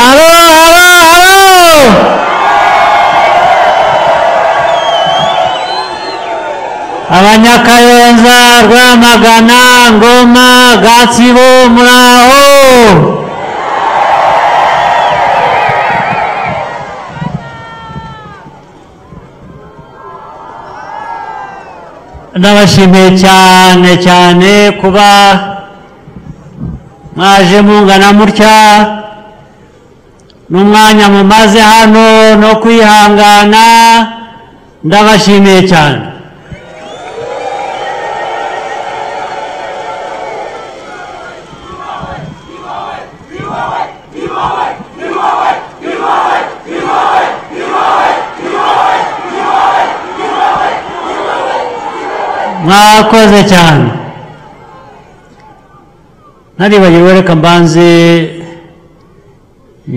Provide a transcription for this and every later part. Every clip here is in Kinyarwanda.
¡Aló, aló, aló! Abanyakayenza Rwamagana Ngoma Gatsibo Muraho ndabashimiye cyane cyane kuba mwaje mungana mutya n'umwanya mumaze hano no kwihangana ndabashimiye cyane mwakoze cyane ntaribagiwe reka mbanze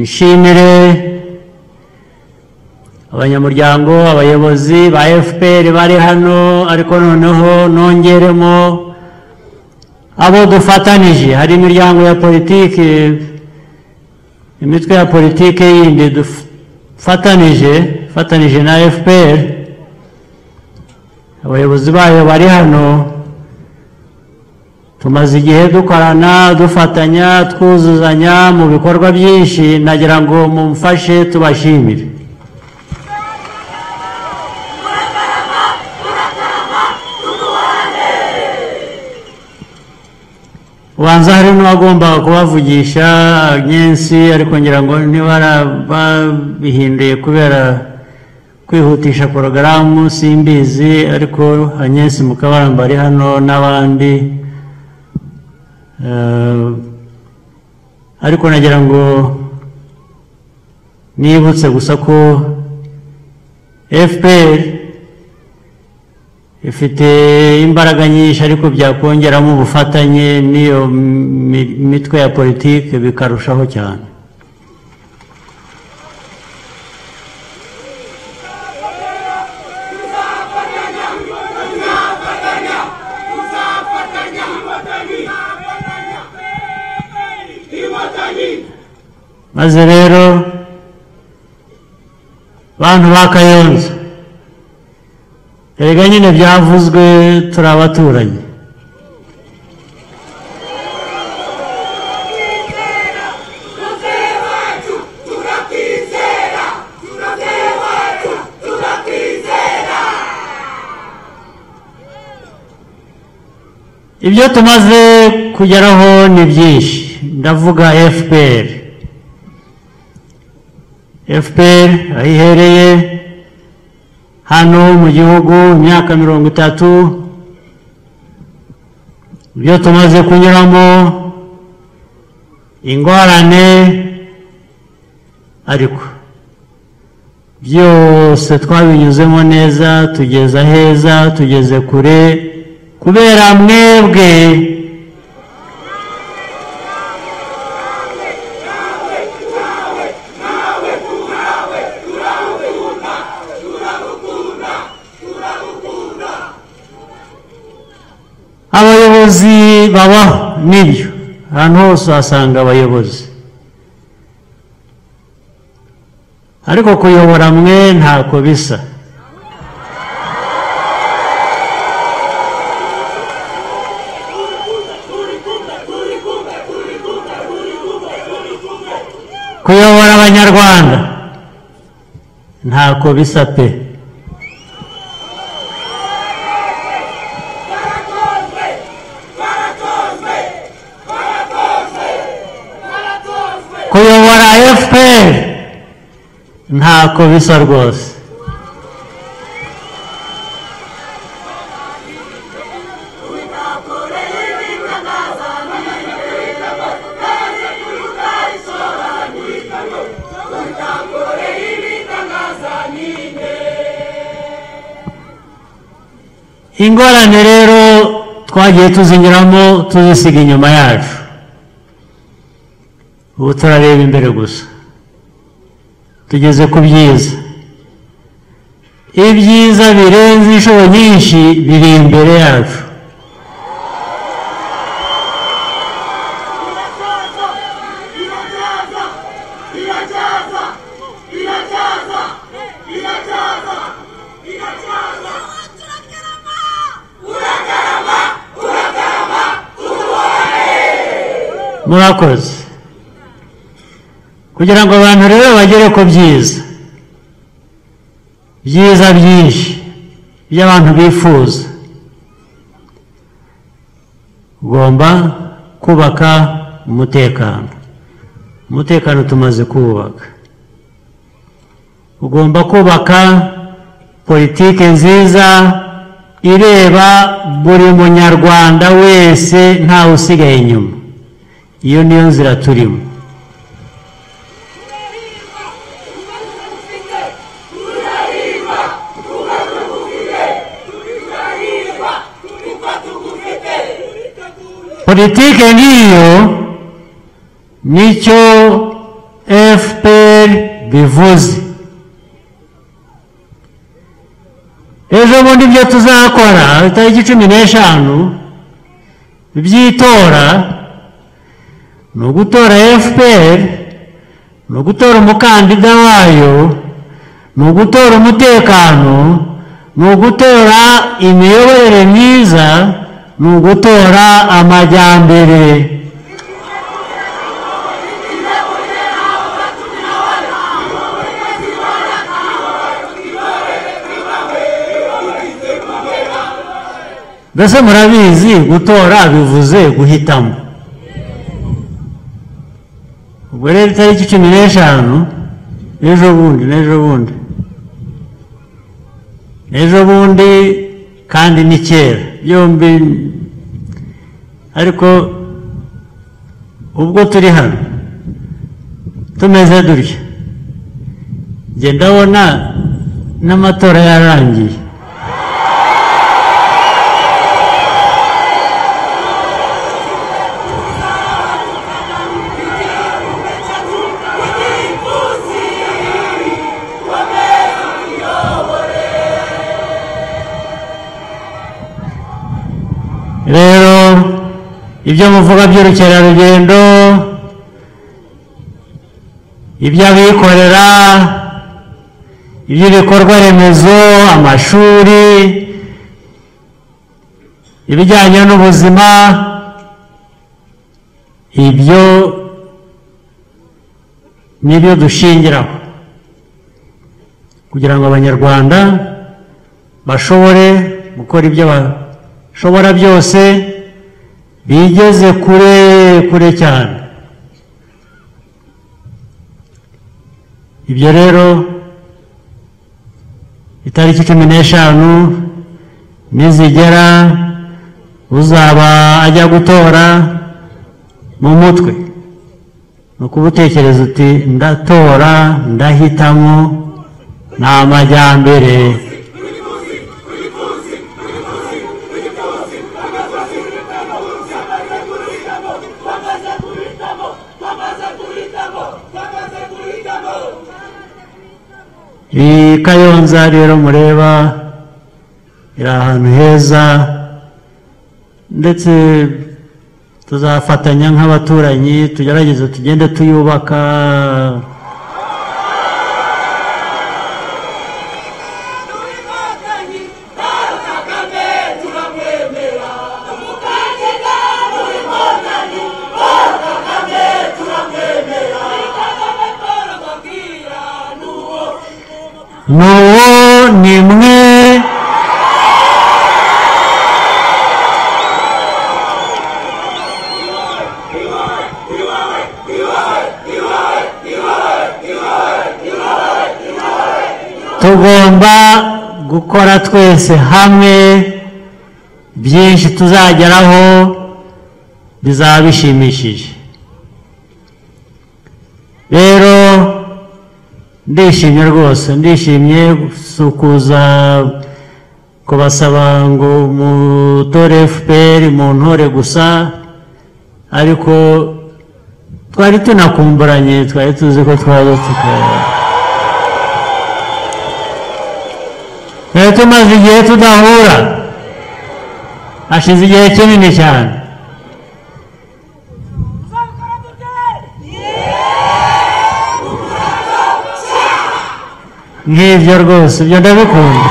nshimire abanyamuryango abayobozi ba fpr bari hano ariko noneho nongeremo abo dufatanije hari imiryango ya politiki imitwe ya politiki yindi dufatanije ifatanije na fpr abayobozi bayo bari hano tumaze igihe dukorana dufatanya twuzuzanya mu bikorwa byinshi nagira ngo mumfashe tubashimire ubanza hari n'uwagombaga kubavugisha nyensi ariko ngira ngo ntibarabihinduye kubera kwihutisha porogaramu simbizi ariko agnès mukabaramba ari hano n'abandi Eh, ariko nagira ngo nibutse gusa ko fpr ifite imbaraga nyinshi ariko byakongeramo ubufatanye n'iyo mi- mitwe ya politiki bikarushaho cyane maze rero bantu ba kayonza erega nyine byavuzwe turi abaturanyi ibyo tumaze kugeraho ni byinshi ndavuga fpr fpr aho ihereye hano mu gihugu imyaka mirongo itatu ibyo tumaze kunyuramo ingorane ariko byose twabinyuzemo neza tugeze aheza tugeze kure kubera mwebwe abayobozi babaho nibyo ahantu hose uhasanga abayobozi ariko kuyobora mwe ntako bisa kuyobora abanyarwanda ntako bisa pe kuyobora fpr ntako bisa rwose ingorane rero twagiye tuzinyuramo tuzisiga inyuma yacu ubu turareba imbere gusa tugeze ku byiza ibyiza birenze inshuro nyinshi biri imbere yacu Irazaza! Irazaza! Irazaza! murakoze kugira ngo abantu rero bagere ku byiza byiza byinshi by'abantu bifuza ugomba kubaka umutekano umutekano tumaze kuwubaka ugomba kubaka politiki nziza ireba buri munyarwanda wese ntawe usigaye inyuma iyo niyo nzira turimo politike nk'iyo nicyo fpr bivuze ejo bundi ibyo tuzakora itariki cumi n'eshanu by'itora ni ugutora fpr ni ugutora umukandida wayo ni ugutora umutekano ni ugutora imiyoborere myiza ni ugutora amajyambere mbese murabizi gutora bivuze guhitamo ubwo rero itariki cumi n'eshanu n'ejo bundi n'ejo bundi n'ejo bundi kandi ni kera byombi ariko ubwo turi hano tumeze dutya njye ndabona n'amatora yarangiye rero ibyo muvuga by'urukerarugendo iby'abikorera iby'ibikorwa remezo amashuri ibijyanye n'ubuzima ibyo nibyo dushingiraho kugira ngo abanyarwanda bashobore gukora ibyo ba- shobora byose bigeze kure kure cyane ibyo rero itariki cumi n'eshanu nizigera uzaba ajya gutora mu mutwe ni ukuba utekereza uti ndatora ndahitamo ni amajyambere Iyi kayonza rero mureba iri ahantu heza ndetse tuzafatanya nk'abaturanyi tugerageze tugende tuyubaka inkotanyi paul kagame turamwemera umukandida muri inkotanyi paul kagame turamwemera muri kagame paul ababwira ni uwo n'uwo ni mwe tugomba gukora twese hamwe byinshi tuzageraho bizaba bishimishije rero ndishimye rwose ndishimye gusukuza kubasaba ngo mutore fpr mu ntore gusa ariko twari tunakumburanye twari tuzi ko twaza tukaba twari tumaze igihe tudahura hashize igihe kinini cyane nk'ibyo rwose ibyo ndabikunda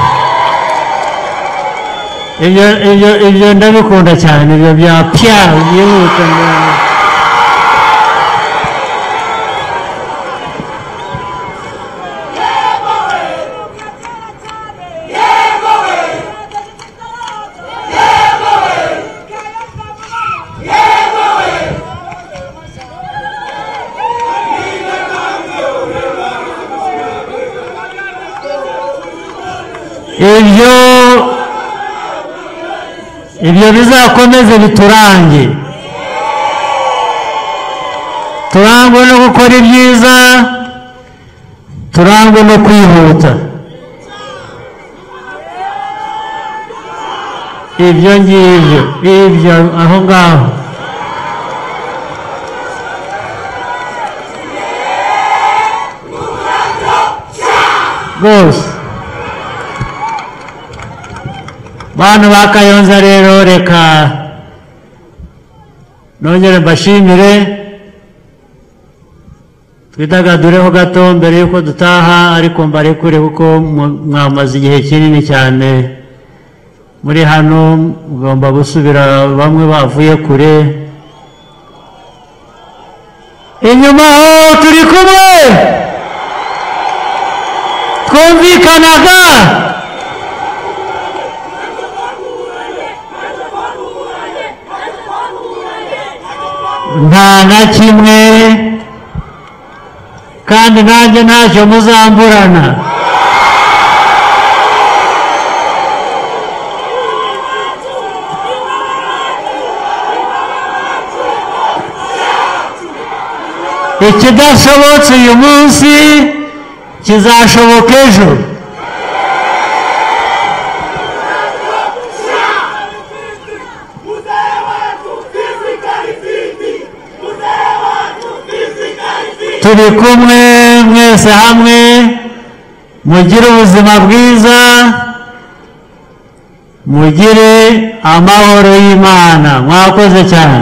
ibyo ibyo ibyo ndabikunda cyane ibyo bya pya byihuta ndabona. ibyo ibyo bizakomeze biturange turangwe no gukora ibyiza turangwe no kwihuta ibyo ngibyo ibyo aho ngaho rwose bantu ba kayonza rero reka nongere mbashimire twidagadureho gato mbere y'uko dutaha ariko mbarekure kuko mu- mwamaze igihe kinini cyane muri hano mugomba gusubira bamwe bavuye kure inyuma aho turi kumwe twumvikanaga nta na kimwe kandi nanjye ntacyo muzamburana ikidashobotse uyu munsi kizashoboka ejo Mzee wetu sisi karifiti, mzee wetu sisi karifiti, turi kumwe mwese hamwe mugire ubuzima bwiza mugire amahoro y'imana mwakoze cyane